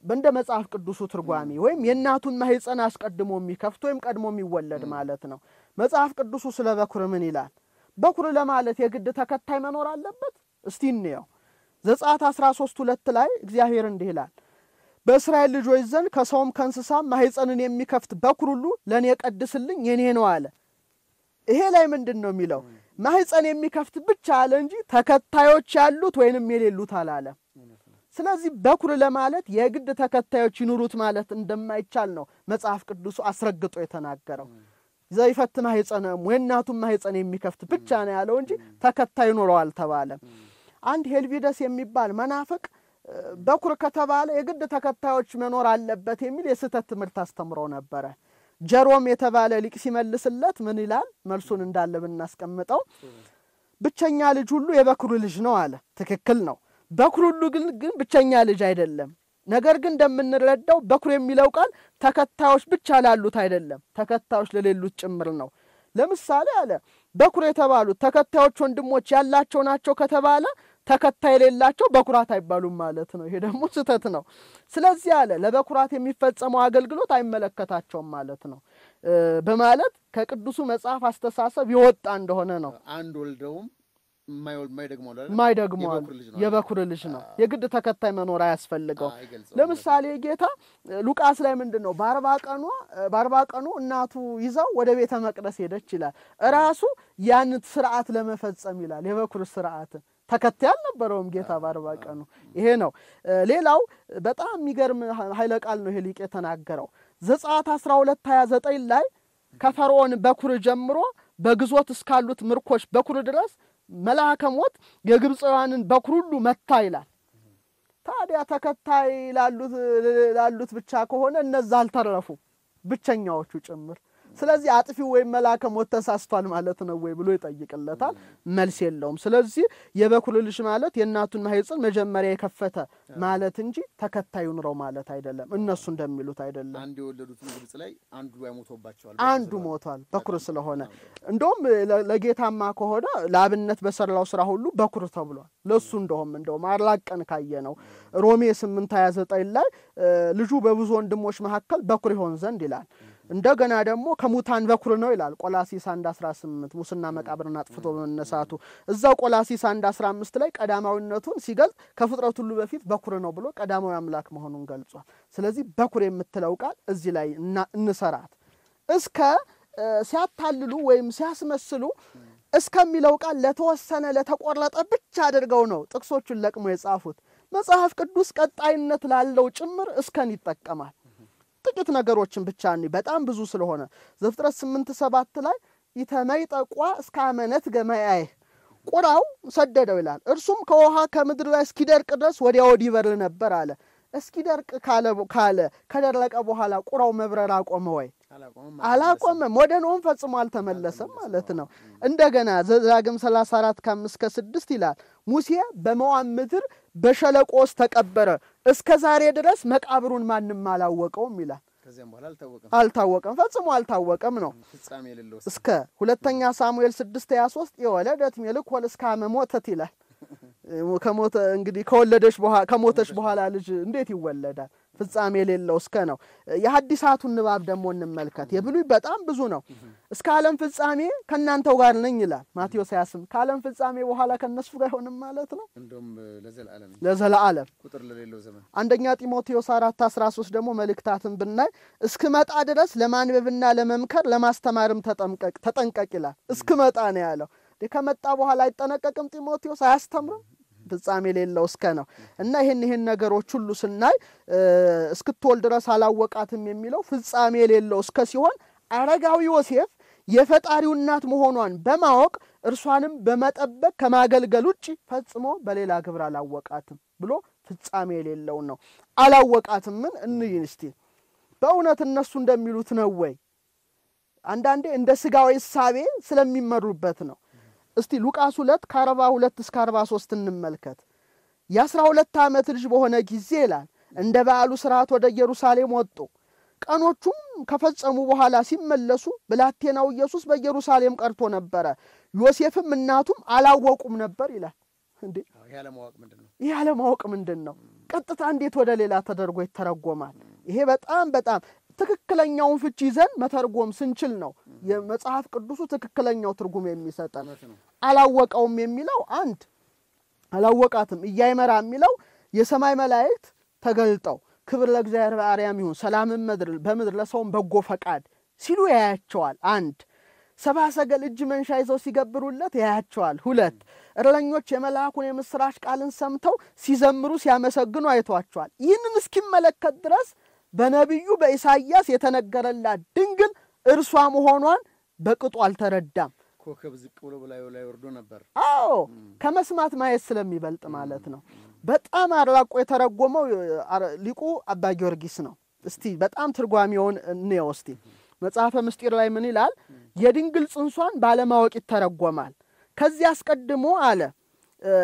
እንደ መጽሐፍ ቅዱሱ ትርጓሜ ወይም የእናቱን ማህፀን አስቀድሞ የሚከፍት ወይም ቀድሞ የሚወለድ ማለት ነው። መጽሐፍ ቅዱሱ ስለ በኩር ምን ይላል? በኩር ለማለት የግድ ተከታይ መኖር አለበት? እስቲ እንየው። ዘጸአት 13 ሁለት ላይ እግዚአብሔር እንዲህ ይላል በእስራኤል ልጆች ዘንድ ከሰውም ከእንስሳም ማህፀንን የሚከፍት በኩር ሁሉ ለእኔ ቀድስልኝ የኔ ነው አለ። ይሄ ላይ ምንድን ነው የሚለው? ማህፀን የሚከፍት ብቻ አለ እንጂ ተከታዮች ያሉት ወይንም የሌሉት አላለም። ስለዚህ በኩር ለማለት የግድ ተከታዮች ይኑሩት ማለት እንደማይቻል ነው መጽሐፍ ቅዱሱ አስረግጦ የተናገረው። ዘይፈት ማህፀነም የእናቱን ማህፀን የሚከፍት ብቻ ነው ያለው እንጂ ተከታይ ይኖረዋል ተባለ። አንድ ሄልቪደስ የሚባል መናፍቅ በኩር ከተባለ የግድ ተከታዮች መኖር አለበት የሚል የስህተት ትምህርት አስተምሮ ነበረ። ጀሮም የተባለ ሊቅ ሲመልስለት ምን ይላል? መልሱን እንዳለ ብናስቀምጠው ብቸኛ ልጅ ሁሉ የበኩሩ ልጅ ነው አለ። ትክክል ነው። በኩር ሁሉ ግን ግን ብቸኛ ልጅ አይደለም። ነገር ግን እንደምንረዳው በኩር የሚለው ቃል ተከታዮች ብቻ ላሉት አይደለም፣ ተከታዮች ለሌሉት ጭምር ነው። ለምሳሌ አለ በኩር የተባሉት ተከታዮች ወንድሞች ያላቸው ናቸው ከተባለ ተከታይ የሌላቸው በኩራት አይባሉም ማለት ነው። ይሄ ደግሞ ስህተት ነው። ስለዚህ አለ ለበኩራት የሚፈጸመው አገልግሎት አይመለከታቸውም ማለት ነው በማለት ከቅዱሱ መጽሐፍ አስተሳሰብ የወጣ እንደሆነ ነው። አንድ ወልደውም የማይደግመው ማይደግመው የበኩር ልጅ ነው። የግድ ተከታይ መኖር አያስፈልገው። ለምሳሌ ጌታ ሉቃስ ላይ ምንድን ነው በአርባ ቀኗ በአርባ ቀኑ እናቱ ይዛው ወደ ቤተ መቅደስ ሄደች ይላል። እራሱ ያን ስርዓት ለመፈጸም ይላል የበኩር ስርዓትን ተከታይ አልነበረውም ጌታ በአርባ ቀኑ። ይሄ ነው። ሌላው በጣም የሚገርም ኃይለ ቃል ነው ይሄ ሊቅ የተናገረው ዘጸአት 12 29 ላይ ከፈርዖን በኩር ጀምሮ በግዞት እስካሉት ምርኮች በኩር ድረስ መልአከ ሞት የግብፃውያንን በኩር ሁሉ መታ ይላል። ታዲያ ተከታይ ላሉት ብቻ ከሆነ እነዛ አልተረፉ ብቸኛዎቹ ጭምር ስለዚህ አጥፊው ወይም መልአከ ሞት ተሳስቷል ማለት ነው ወይ ብሎ ይጠይቅለታል። መልስ የለውም። ስለዚህ የበኩር ልጅ ማለት የእናቱን ማህፀን መጀመሪያ የከፈተ ማለት እንጂ ተከታዩ ኑረው ማለት አይደለም። እነሱ እንደሚሉት አይደለም። አንድ የወለዱትን ግብጽ ላይ አንዱ ያሞቶባቸዋል። አንዱ ሞቷል በኩር ስለሆነ። እንደውም ለጌታማ ከሆነ ለአብነት በሰራው ስራ ሁሉ በኩር ተብሏል። ለሱ እንደውም እንደውም አላቀን ካየ ነው ሮሜ 8 29 ላይ ልጁ በብዙ ወንድሞች መካከል በኩር ይሆን ዘንድ ይላል። እንደገና ደግሞ ከሙታን በኩር ነው ይላል ቆላሲስ 1 18 ሙስና መቃብርን አጥፍቶ በመነሳቱ እዛው ቆላሲስ 1 15 ላይ ቀዳማዊነቱን ሲገልጽ ከፍጥረት ሁሉ በፊት በኩር ነው ብሎ ቀዳማዊ አምላክ መሆኑን ገልጿል። ስለዚህ በኩር የምትለው ቃል እዚህ ላይ እንሰራት እስከ ሲያታልሉ ወይም ሲያስመስሉ እስከሚለው ቃል ለተወሰነ ለተቆረጠ ብቻ አድርገው ነው ጥቅሶቹን ለቅሞ የጻፉት። መጽሐፍ ቅዱስ ቀጣይነት ላለው ጭምር እስከን ይጠቀማል። ጥቂት ነገሮችን ብቻ እኒ በጣም ብዙ ስለሆነ ዘፍጥረት ስምንት ሰባት ላይ ይተመይጠቋ እስከ አመነት ገመያይ ቁራው ሰደደው ይላል። እርሱም ከውሃ ከምድር ላይ እስኪደርቅ ድረስ ወዲያ ወዲህ ይበርር ነበር አለ። እስኪደርቅ ካለ ከደረቀ በኋላ ቁራው መብረር አቆመ ወይ? አላቆመም። ወደ ኖም ፈጽሞ አልተመለሰም ማለት ነው። እንደገና ዘዳግም 34 ከአምስት ከስድስት ይላል ሙሴ በሞዓብ ምድር በሸለቆ ውስጥ ተቀበረ፣ እስከ ዛሬ ድረስ መቃብሩን ማንም አላወቀውም ይላል። አልታወቀም፣ ፈጽሞ አልታወቀም ነው እስከ ሁለተኛ ሳሙኤል 6 23 የወለደት ሜልኮል እስከ አመ ሞተት ይላል። ከሞተ እንግዲህ ከወለደች ከሞተች በኋላ ልጅ እንዴት ይወለዳል? ፍጻሜ የሌለው እስከ ነው። የሐዲሳቱን ንባብ ደግሞ እንመልከት። የብሉይ በጣም ብዙ ነው። እስከ ዓለም ፍጻሜ ከእናንተው ጋር ነኝ ይላል ማቴዎስ 28 ከዓለም ፍጻሜ በኋላ ከእነሱ ጋር አይሆንም ማለት ነው። ለዘለዓለም ቁጥር ለሌለው ዘመን አንደኛ ጢሞቴዎስ 4 13 ደግሞ መልእክታትን ብናይ እስክመጣ ድረስ ለማንበብና ለመምከር ለማስተማርም ተጠንቀቅ ይላል። እስክመጣ ነው ያለው። ከመጣ በኋላ አይጠነቀቅም ጢሞቴዎስ አያስተምርም ፍጻሜ የሌለው እስከ ነው እና ይህን ይህን ነገሮች ሁሉ ስናይ እስክትወልድ ድረስ አላወቃትም የሚለው ፍጻሜ የሌለው እስከ ሲሆን አረጋዊ ዮሴፍ የፈጣሪው እናት መሆኗን በማወቅ እርሷንም በመጠበቅ ከማገልገል ውጭ ፈጽሞ በሌላ ግብር አላወቃትም ብሎ ፍጻሜ የሌለውን ነው። አላወቃትምን እንይ እስቲ በእውነት እነሱ እንደሚሉት ነው ወይ? አንዳንዴ እንደ ስጋዊ እሳቤ ስለሚመሩበት ነው። እስቲ ሉቃስ ሁለት ከአርባ ሁለት እስከ አርባ ሶስት እንመልከት። የአስራ ሁለት ዓመት ልጅ በሆነ ጊዜ ይላል እንደ በዓሉ ስርዓት ወደ ኢየሩሳሌም ወጡ። ቀኖቹም ከፈጸሙ በኋላ ሲመለሱ ብላቴናው ኢየሱስ በኢየሩሳሌም ቀርቶ ነበረ። ዮሴፍም እናቱም አላወቁም ነበር ይላል። እንዴ ይህ አለማወቅ ምንድን ነው? ቀጥታ እንዴት ወደ ሌላ ተደርጎ ይተረጎማል? ይሄ በጣም በጣም ትክክለኛውን ፍቺ ይዘን መተርጎም ስንችል ነው የመጽሐፍ ቅዱሱ ትክክለኛው ትርጉም የሚሰጠን። አላወቀውም የሚለው አንድ አላወቃትም እያይመራ የሚለው የሰማይ መላእክት ተገልጠው ክብር ለእግዚአብሔር በአርያም ይሁን ሰላምን ምድር በምድር ለሰውም በጎ ፈቃድ ሲሉ ያያቸዋል። አንድ ሰብአ ሰገል እጅ መንሻ ይዘው ሲገብሩለት ያያቸዋል። ሁለት እረኞች የመልአኩን የምስራች ቃልን ሰምተው ሲዘምሩ ሲያመሰግኑ አይቷቸዋል። ይህንን እስኪመለከት ድረስ በነቢዩ በኢሳይያስ የተነገረላት ድንግል እርሷ መሆኗን በቅጡ አልተረዳም። ኮከብ ዝቅ ብሎ በላዩ ላይ ወርዶ ነበር። አዎ ከመስማት ማየት ስለሚበልጥ ማለት ነው። በጣም አራቆ የተረጎመው አረ- ሊቁ አባ ጊዮርጊስ ነው። እስቲ በጣም ትርጓሜውን እንየው እስቲ። መጽሐፈ ምስጢር ላይ ምን ይላል? የድንግል ጽንሷን ባለማወቅ ይተረጎማል። ከዚህ አስቀድሞ አለ እ፣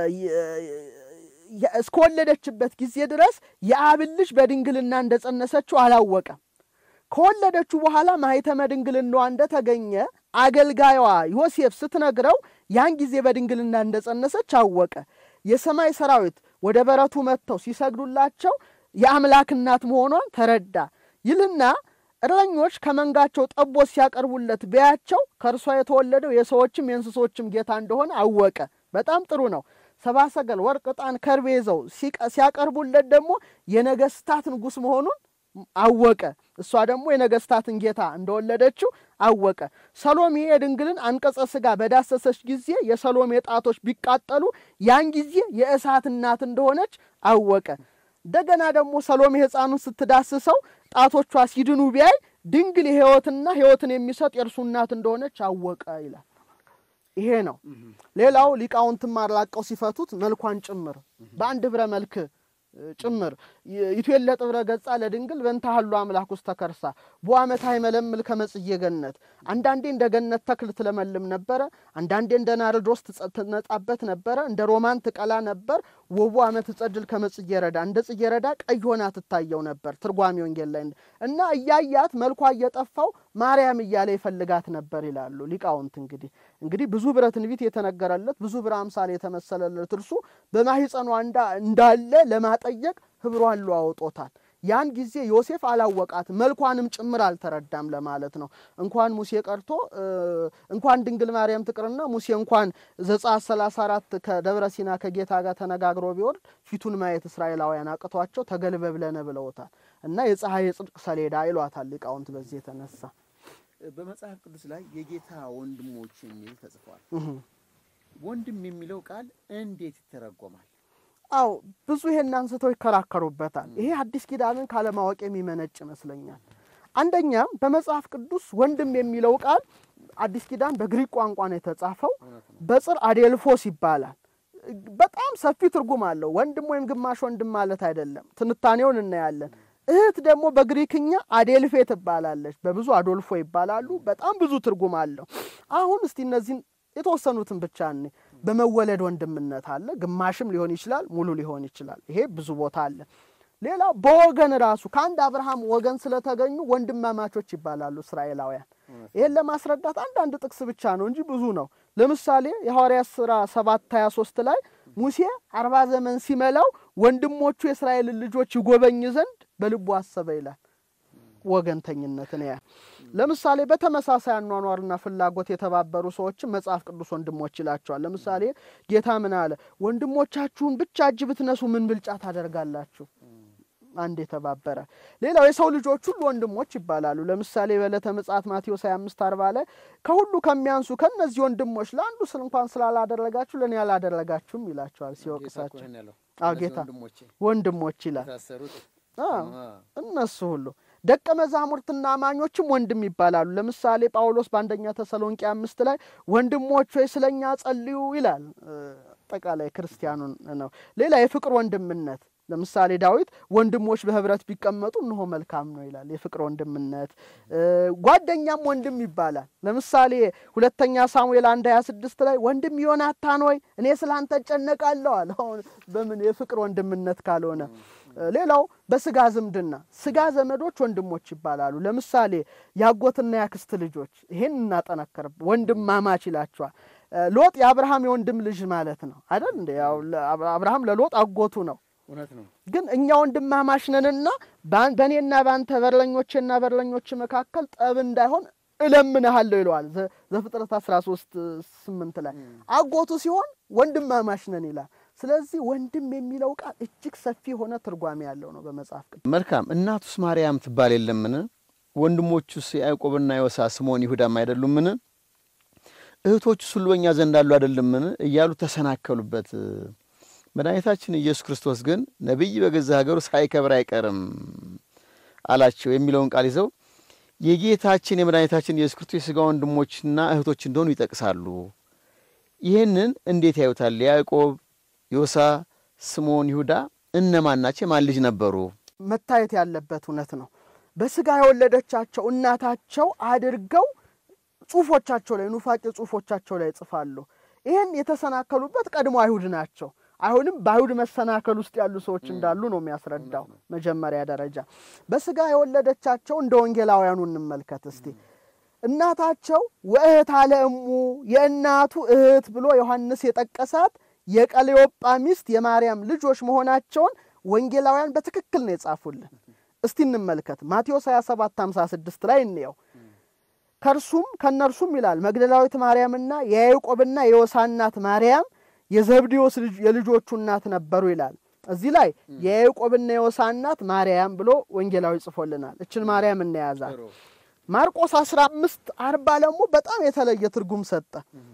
የ- እስከወለደችበት ጊዜ ድረስ የአብን ልጅ በድንግልና እንደጸነሰችው አላወቀም። ከወለደችው በኋላ ማኅተመ ድንግልናዋ እንደተገኘ አገልጋዩዋ ዮሴፍ ስትነግረው ያን ጊዜ በድንግልና እንደጸነሰች አወቀ። የሰማይ ሰራዊት ወደ በረቱ መጥተው ሲሰግዱላቸው የአምላክ እናት መሆኗን ተረዳ ይልና እረኞች ከመንጋቸው ጠቦት ሲያቀርቡለት ቢያቸው ከእርሷ የተወለደው የሰዎችም የእንስሶችም ጌታ እንደሆነ አወቀ። በጣም ጥሩ ነው። ሰብአ ሰገል ወርቅ፣ ዕጣን፣ ከርቤ ይዘው ሲቀ- ሲያቀርቡለት ደግሞ የነገስታት ንጉሥ መሆኑን አወቀ። እሷ ደግሞ የነገስታትን ጌታ እንደወለደችው አወቀ። ሰሎሜ የድንግልን አንቀጸ ሥጋ በዳሰሰች ጊዜ የሰሎሜ ጣቶች ቢቃጠሉ ያን ጊዜ የእሳት እናት እንደሆነች አወቀ። እንደገና ደግሞ ሰሎሜ ሕፃኑን ስትዳስሰው ጣቶቿ ሲድኑ ቢያይ ድንግል የሕይወትና ሕይወትን የሚሰጥ የእርሱ እናት እንደሆነች አወቀ ይላል። ይሄ ነው። ሌላው ሊቃውንትም አላቀው ሲፈቱት መልኳን ጭምር በአንድ ብረ መልክ እ፣ ጭምር ይትዌለ ጥብረ ገጻ ለድንግል በእንተ ሀሉ አምላክ ውስጥ ተከርሳ በአመት አይመለምል ከመጽዬ ገነት አንዳንዴ እንደ ገነት ተክል ትለመልም ነበረ፣ አንዳንዴ እንደ ናርዶስ ትጸ- ትነጻበት ነበረ፣ እንደ ሮማን ትቀላ ነበር። ወቡ አመት ጸድል ከመጽዬ ረዳ እንደ ጽጌ ረዳ ቀይ ሆና ትታየው ነበር። ትርጓሜ ወንጌል ላይ እንደ- እና እያያት መልኳ እየጠፋው ማርያም እያለ ይፈልጋት ነበር ይላሉ ሊቃውንት። እንግዲህ እንግዲህ ብዙ ብረ ትንቢት የተነገረለት ብዙ ብረ አምሳል የተመሰለለት እርሱ በማኅፀኗ እንዳ- እንዳለ ለማጠየቅ ህብሯን ለዋውጦታል። ያን ጊዜ ዮሴፍ አላወቃት መልኳንም ጭምር አልተረዳም ለማለት ነው። እንኳን ሙሴ ቀርቶ እ፣ እንኳን ድንግል ማርያም ትቅርና ሙሴ እንኳን ዘጸአት 34 ከደብረ ሲና ከጌታ ጋር ተነጋግሮ ቢወርድ ፊቱን ማየት እስራኤላውያን አቅቷቸው ተገልበብለነ ብለውታል እና የፀሐይ የጽድቅ ሰሌዳ ይሏታል ሊቃውንት በዚህ የተነሳ በመጽሐፍ ቅዱስ ላይ የጌታ ወንድሞች የሚል ተጽፏል። እህ። ወንድም የሚለው ቃል እንዴት ይተረጎማል? አው ብዙ ይሄን አንስተው ይከራከሩበታል። ይሄ አዲስ ኪዳንን ካለማወቅ የሚመነጭ ይመስለኛል። አንደኛም በመጽሐፍ ቅዱስ ወንድም የሚለው ቃል አዲስ ኪዳን በግሪክ ቋንቋ ነው የተጻፈው። በጽር አዴልፎስ ይባላል። በጣም ሰፊ ትርጉም አለው። ወንድም ወይም ግማሽ ወንድም ማለት አይደለም። ትንታኔውን እናያለን። እህት ደግሞ በግሪክኛ አዴልፌ ትባላለች። በብዙ አዶልፎ ይባላሉ። በጣም ብዙ ትርጉም አለው። አሁን እስቲ እነዚህን የተወሰኑትን ብቻ እኔ በመወለድ ወንድምነት አለ። ግማሽም ሊሆን ይችላል፣ ሙሉ ሊሆን ይችላል። ይሄ ብዙ ቦታ አለ። ሌላው በወገን ራሱ ከአንድ አብርሃም ወገን ስለተገኙ ወንድማማቾች ይባላሉ እስራኤላውያን። ይሄን ለማስረዳት አንዳንድ ጥቅስ ብቻ ነው እንጂ ብዙ ነው። ለምሳሌ የሐዋርያት ሥራ ሰባት ሀያ ሶስት ላይ ሙሴ አርባ ዘመን ሲመላው ወንድሞቹ የእስራኤልን ልጆች ይጎበኝ ዘንድ በልቡ አሰበ ይላል። ወገንተኝነትን ያ ለምሳሌ በተመሳሳይ አኗኗርና ፍላጎት የተባበሩ ሰዎችን መጽሐፍ ቅዱስ ወንድሞች ይላቸዋል። ለምሳሌ ጌታ ምን አለ? ወንድሞቻችሁን ብቻ እጅ ብትነሱ ምን ብልጫ ታደርጋላችሁ? አንድ የተባበረ ሌላው የሰው ልጆች ሁሉ ወንድሞች ይባላሉ። ለምሳሌ በዕለተ ምጽአት ማቴዎስ 25 አርባ ላይ ከሁሉ ከሚያንሱ ከእነዚህ ወንድሞች ለአንዱ ስል እንኳን ስላላደረጋችሁ ለእኔ አላደረጋችሁም ይላቸዋል ሲወቅሳቸው። አዎ ጌታ ወንድሞች ይላል። አዎ እነሱ ሁሉ ደቀ መዛሙርትና አማኞችም ወንድም ይባላሉ። ለምሳሌ ጳውሎስ በአንደኛ ተሰሎንቄ አምስት ላይ ወንድሞች ሆይ ስለኛ ጸልዩ ይላል። አጠቃላይ ክርስቲያኑን ነው። ሌላ የፍቅር ወንድምነት ለምሳሌ ዳዊት ወንድሞች በህብረት ቢቀመጡ እነሆ መልካም ነው ይላል። የፍቅር ወንድምነት ጓደኛም ወንድም ይባላል። ለምሳሌ ሁለተኛ ሳሙኤል አንድ ሀያ ስድስት ላይ ወንድም ዮናታን ሆይ እኔ ስለ አንተ እጨነቃለሁ አለ። አሁን በምን የፍቅር ወንድምነት ካልሆነ ሌላው በስጋ ዝምድና ስጋ ዘመዶች ወንድሞች ይባላሉ። ለምሳሌ የአጎትና የአክስት ልጆች ይሄን እናጠነክር ወንድማማች ይላቸዋል። ሎጥ የአብርሃም የወንድም ልጅ ማለት ነው አይደል እንዴ? ያው አብርሃም ለሎጥ አጎቱ ነው። እውነት ነው። ግን እኛ ወንድማማች ነንና በአን- በእኔና በአንተ በርለኞችና በርለኞች መካከል ጠብ እንዳይሆን እለምንሃለሁ ይለዋል ዘ- ዘፍጥረት 13 ስምንት ላይ አጎቱ ሲሆን ወንድማማች ነን ይላል። ስለዚህ ወንድም የሚለው ቃል እጅግ ሰፊ የሆነ ትርጓሜ ያለው ነው በመጽሐፍ ቅዱስ። መልካም እናቱስ ማርያም ትባል የለምን? ወንድሞቹስ ያዕቆብና ዮሳ ስምዖን ይሁዳም አይደሉምን? እህቶቹስ ሁሉ በእኛ ዘንድ አሉ አይደለምን? እያሉ ተሰናከሉበት። መድኃኒታችን ኢየሱስ ክርስቶስ ግን ነቢይ በገዛ ሀገሩ ሳይከብር አይቀርም አላቸው የሚለውን ቃል ይዘው የጌታችን የመድኃኒታችን ኢየሱስ ክርስቶስ የሥጋ ወንድሞችና እህቶች እንደሆኑ ይጠቅሳሉ። ይህንን እንዴት ያዩታል? ያዕቆብ፣ ዮሳ፣ ስምዖን፣ ይሁዳ እነማን ናቸው? የማን ልጅ ነበሩ? መታየት ያለበት እውነት ነው። በስጋ የወለደቻቸው እናታቸው አድርገው ጽሁፎቻቸው ላይ ኑፋቄ ጽሁፎቻቸው ላይ ይጽፋሉ። ይህን የተሰናከሉበት ቀድሞ አይሁድ ናቸው። አይሁድም በአይሁድ መሰናከል ውስጥ ያሉ ሰዎች እንዳሉ ነው የሚያስረዳው። መጀመሪያ ደረጃ በስጋ የወለደቻቸው እንደ ወንጌላውያኑ እንመልከት እስቲ። እናታቸው ወእህት አለ እሙ የእናቱ እህት ብሎ ዮሐንስ የጠቀሳት የቀሌዮጳ ሚስት የማርያም ልጆች መሆናቸውን ወንጌላውያን በትክክል ነው የጻፉልን። እስቲ እንመልከት። ማቴዎስ 27 56 ላይ እንየው። ከእርሱም ከእነርሱም ይላል መግደላዊት ማርያምና የያዕቆብና የዮሳ እናት ማርያም የዘብዴዎስ ልጅ- የልጆቹ እናት ነበሩ ይላል። እዚህ ላይ የያዕቆብና የዮሳ እናት ማርያም ብሎ ወንጌላዊ ጽፎልናል። እችን ማርያም እናያዛል። ማርቆስ 15 አርባ ደግሞ በጣም የተለየ ትርጉም ሰጠ።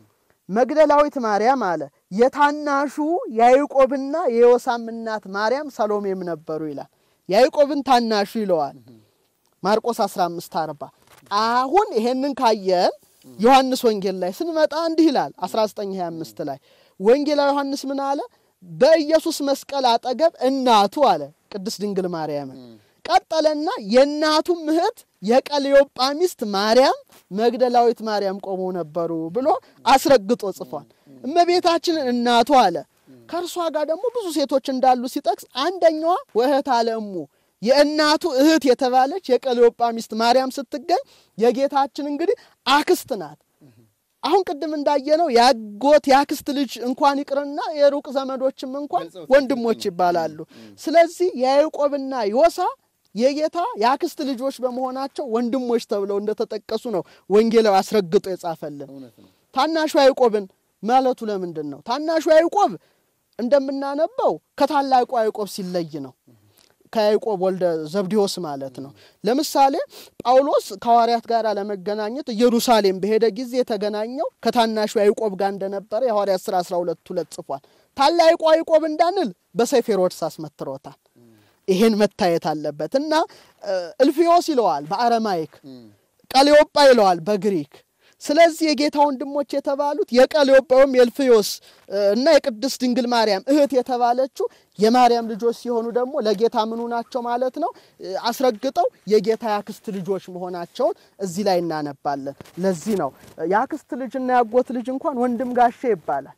መግደላዊት ማርያም አለ የታናሹ ያዕቆብና የዮሳም እናት ማርያም ሰሎሜም ነበሩ ይላል። ያዕቆብን ታናሹ ይለዋል ማርቆስ 15 አርባ አሁን ይሄንን ካየን ዮሐንስ ወንጌል ላይ ስንመጣ እንዲህ ይላል 1925 ላይ ወንጌላዊ ዮሐንስ ምን አለ? በኢየሱስ መስቀል አጠገብ እናቱ አለ ቅድስት ድንግል ማርያምን ቀጠለና የእናቱም እህት የቀሌዮጳ ሚስት ማርያም መግደላዊት ማርያም ቆመው ነበሩ ብሎ አስረግጦ ጽፏል። እመቤታችንን እናቱ አለ። ከእርሷ ጋር ደግሞ ብዙ ሴቶች እንዳሉ ሲጠቅስ አንደኛዋ ወእህት አለ እሙ የእናቱ እህት የተባለች የቀሌዮጳ ሚስት ማርያም ስትገኝ የጌታችን እንግዲህ አክስት ናት። አሁን ቅድም እንዳየነው ያጎት የአክስት ልጅ እንኳን ይቅርና የሩቅ ዘመዶችም እንኳን ወንድሞች ይባላሉ። ስለዚህ የያዕቆብና ዮሳ የጌታ የአክስት ልጆች በመሆናቸው ወንድሞች ተብለው እንደተጠቀሱ ነው ወንጌላዊ አስረግጦ የጻፈልን። ታናሹ ያዕቆብን ማለቱ ለምንድን ነው? ታናሹ ያዕቆብ እንደምናነበው ከታላቁ ያዕቆብ ሲለይ ነው። ከያዕቆብ ወልደ ዘብዴዎስ ማለት ነው። ለምሳሌ ጳውሎስ ከሐዋርያት ጋር ለመገናኘት ኢየሩሳሌም በሄደ ጊዜ የተገናኘው ከታናሹ ያዕቆብ ጋር እንደነበረ የሐዋርያት ሥራ 12 ሁለት ጽፏል። ታላቁ ያዕቆብ እንዳንል በሰይፍ ሄሮድስ አስመትሮታል። ይሄን መታየት አለበት እና እልፍዮስ ይለዋል በአረማይክ ቀሌዮጳ ይለዋል በግሪክ ስለዚህ የጌታ ወንድሞች የተባሉት የቀሌዮጳ ወይም የእልፍዮስ እና የቅድስት ድንግል ማርያም እህት የተባለችው የማርያም ልጆች ሲሆኑ ደግሞ ለጌታ ምኑ ናቸው ማለት ነው። አስረግጠው የጌታ የአክስት ልጆች መሆናቸውን እዚህ ላይ እናነባለን። ለዚህ ነው የአክስት ልጅና ያጎት ልጅ እንኳን ወንድም ጋሼ ይባላል።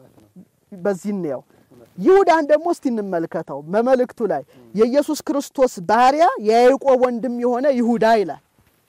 በዚህ እንየው። ይሁዳን ደግሞ እስቲ እንመልከተው። በመልእክቱ ላይ የኢየሱስ ክርስቶስ ባሪያ የያዕቆብ ወንድም የሆነ ይሁዳ ይላል።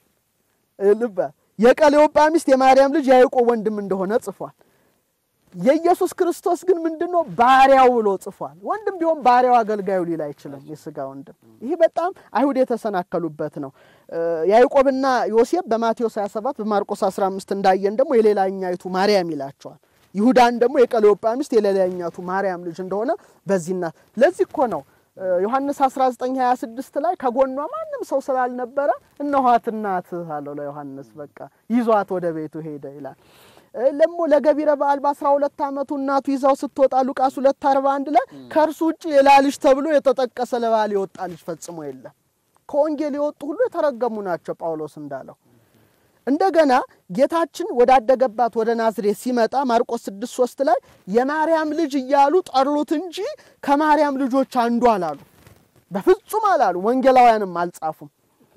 ልበ የቀሌዮጳ ሚስት የማርያም ልጅ የያዕቆብ ወንድም እንደሆነ ጽፏል። የኢየሱስ ክርስቶስ ግን ምንድነው ባሪያው ብሎ ጽፏል። ወንድም ቢሆን ባሪያው አገልጋዩ ሊል አይችልም። የስጋ ወንድም ይህ በጣም አይሁድ የተሰናከሉበት ነው። ያዕቆብና ዮሴፍ በማቴዎስ 27 በማርቆስ 15 እንዳየን ደግሞ የሌላኛይቱ ማርያም ይላቸዋል። ይሁዳን ደግሞ የቀሌዮጳ ሚስት የሌላኛቱ ማርያም ልጅ እንደሆነ በዚህና ለዚህ እኮ ነው ዮሐንስ 1926 ላይ ከጎኗ ማንም ሰው ስላልነበረ እነኋት እናትህ አለው ለዮሐንስ። በቃ ይዟት ወደ ቤቱ ሄደ ይላል። ደግሞ ለገቢረ በዓል በአስራ ሁለት ዓመቱ እናቱ ይዛው ስትወጣ ሉቃስ ሁለት አርባ አንድ ላይ ከእርሱ ውጭ ሌላ ልጅ ተብሎ የተጠቀሰ ለበዓል የወጣ ልጅ ፈጽሞ የለም። ከወንጌል የወጡ ሁሉ የተረገሙ ናቸው ጳውሎስ እንዳለው። እንደገና ጌታችን ወዳደገባት ወደ ናዝሬት ሲመጣ ማርቆስ 6 3 ላይ የማርያም ልጅ እያሉ ጠሩት እንጂ ከማርያም ልጆች አንዱ አላሉ። በፍጹም አላሉ። ወንጌላውያንም አልጻፉም።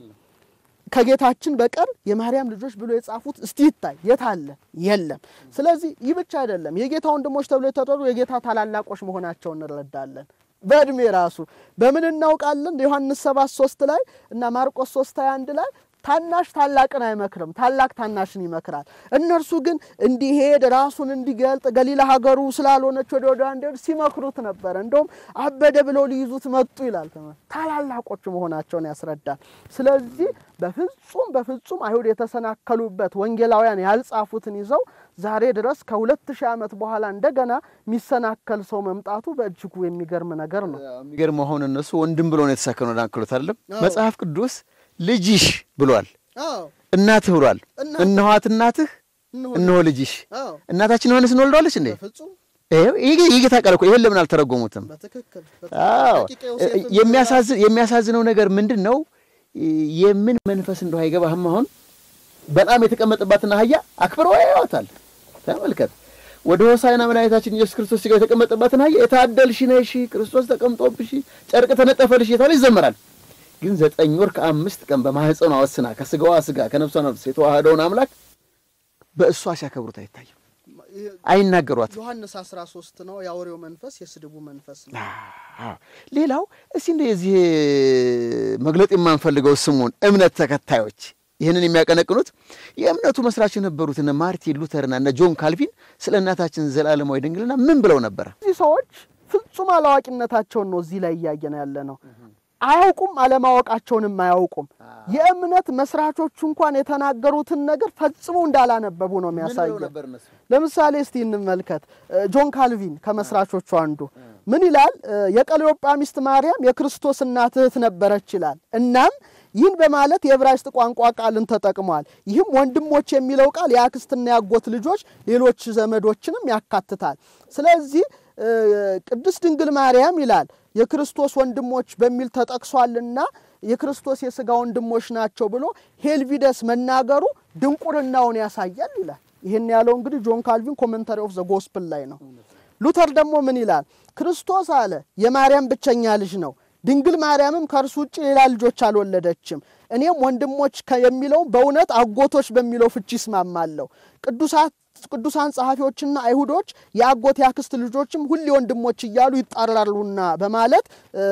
ከጌታችን በቀር የማርያም ልጆች ብሎ የጻፉት እስቲ ይታይ የት አለ? የለም። ስለዚህ ይህ ብቻ አይደለም። የጌታ ወንድሞች ተብሎ የተጠሩ የጌታ ታላላቆች መሆናቸውን እንረዳለን። በእድሜ ራሱ በምን እናውቃለን? ዮሐንስ 7 3 ላይ እና ማርቆስ 3 21 ላይ ታናሽ ታላቅን አይመክርም፣ ታላቅ ታናሽን ይመክራል። እነርሱ ግን እንዲሄድ ራሱን እንዲገልጥ ገሊላ ሀገሩ ስላልሆነች ወደ ወደ እንዲሄድ ሲመክሩት ነበረ። እንደውም አበደ ብለው ሊይዙት መጡ ይላል። ታላላቆች መሆናቸውን ያስረዳል። ስለዚህ በፍጹም በፍጹም አይሁድ የተሰናከሉበት ወንጌላውያን ያልጻፉትን ይዘው ዛሬ ድረስ ከሁለት ሺህ ዓመት በኋላ እንደገና የሚሰናከል ሰው መምጣቱ በእጅጉ የሚገርም ነገር ነው። የሚገርም አሁን እነሱ ወንድም ብሎ ነው የተሳከኑት አይደለም። መጽሐፍ ቅዱስ ልጅሽ ብሏል፣ እናትህ ብሏል። እናትህ። እነኋት እናትህ እነሆ ልጅሽ። እናታችን ዮሐንስ እንወልደዋለች እንዴ? በፍጹም ይሄው ይሄ የጌታ ቃል እኮ ይሄን ለምን አልተረጎሙትም? በትክክል አዎ ደቂቀ ዮሴፍም የሚያሳዝን የሚያሳዝነው ነገር ምንድን ነው? የምን መንፈስ እንደው አይገባህም። አሁን በጣም የተቀመጠባትን አህያ አክብረው ያዩዋታል። ተመልከት። ወደ ሆሳዕና መድኃኒታችን ኢየሱስ ክርስቶስ ሥጋ የተቀመጠባትን አህያ የታደልሽ ነሽ፣ ክርስቶስ ተቀምጦብሽ፣ ጨርቅ ተነጠፈልሽ እየተባለ ይዘመራል። ግን ዘጠኝ ወር ከአምስት ቀን በማህፀኗ ወስና ከስጋዋ ስጋ ከነፍሷ ነፍስ የተዋህደውን አምላክ በእሷ ሲያከብሩት አይታይም፣ አይናገሯትም። ዮሐንስ 13 ነው የአውሬው መንፈስ የስድቡ መንፈስ ነው። አዎ። ሌላው እስቲ እንደ የዚህ መግለጥ የማንፈልገው ስሙን እምነት ተከታዮች ይህንን የሚያቀነቅኑት የእምነቱ መስራች የነበሩት እነ ማርቲን ሉተርና እነ ጆን ካልቪን ስለ እናታችን ዘላለማዊ ድንግልና ምን ብለው ነበረ? እነዚህ ሰዎች ፍጹም አላዋቂነታቸውን ነው እዚህ ላይ እያየን ያለ ነው። አያውቁም፣ አለማወቃቸውንም አያውቁም። የእምነት መስራቾቹ እንኳን የተናገሩትን ነገር ፈጽሞ እንዳላነበቡ ነው የሚያሳየው። ለምሳሌ እስቲ እንመልከት። ጆን ካልቪን ከመስራቾቹ አንዱ ምን ይላል? የቀለዮጳ ሚስት ማርያም የክርስቶስ እናት እህት ነበረች ይላል። እናም ይህን በማለት የዕብራይስጥ ቋንቋ ቃልን ተጠቅሟል። ይህም ወንድሞች የሚለው ቃል የአክስትና ያጎት ልጆች፣ ሌሎች ዘመዶችንም ያካትታል። ስለዚህ ቅድስት ድንግል ማርያም ይላል የክርስቶስ ወንድሞች በሚል ተጠቅሷልና የክርስቶስ የሥጋ ወንድሞች ናቸው ብሎ ሄልቪደስ መናገሩ ድንቁርናውን ያሳያል ይላል። ይህን ያለው እንግዲህ ጆን ካልቪን ኮመንታሪ ኦፍ ዘ ጎስፕል ላይ ነው። ሉተር ደግሞ ምን ይላል? ክርስቶስ አለ የማርያም ብቸኛ ልጅ ነው። ድንግል ማርያምም ከእርሱ ውጭ ሌላ ልጆች አልወለደችም። እኔም ወንድሞች የሚለው በእውነት አጎቶች በሚለው ፍቺ ይስማማለሁ። ቅዱሳን ጸሐፊዎችና አይሁዶች የአጎት ያክስት ልጆችም ሁሌ ወንድሞች እያሉ ይጣራሉና በማለት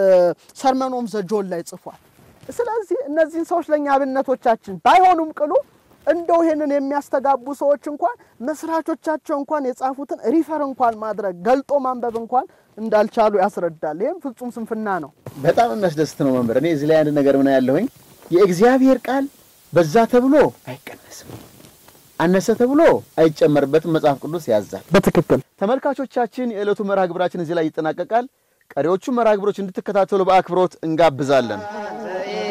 ሰርመኖም ዘጆን ላይ ጽፏል። ስለዚህ እነዚህን ሰዎች ለእኛ አብነቶቻችን ባይሆኑም ቅሉ እንደው ይሄንን የሚያስተጋቡ ሰዎች እንኳን መስራቾቻቸው እንኳን የጻፉትን ሪፈር እንኳን ማድረግ ገልጦ ማንበብ እንኳን እንዳልቻሉ ያስረዳል። ይህም ፍጹም ስንፍና ነው። በጣም የሚያስደስት ነው መምህር። እኔ እዚህ ላይ አንድ ነገር ምን ያለሁኝ የእግዚአብሔር ቃል በዛ ተብሎ አይቀነስም፣ አነሰ ተብሎ አይጨመርበትም። መጽሐፍ ቅዱስ ያዛል። በትክክል ተመልካቾቻችን፣ የዕለቱ መርሃ ግብራችን እዚህ ላይ ይጠናቀቃል። ቀሪዎቹ መርሃ ግብሮች እንድትከታተሉ በአክብሮት እንጋብዛለን። ዘኢ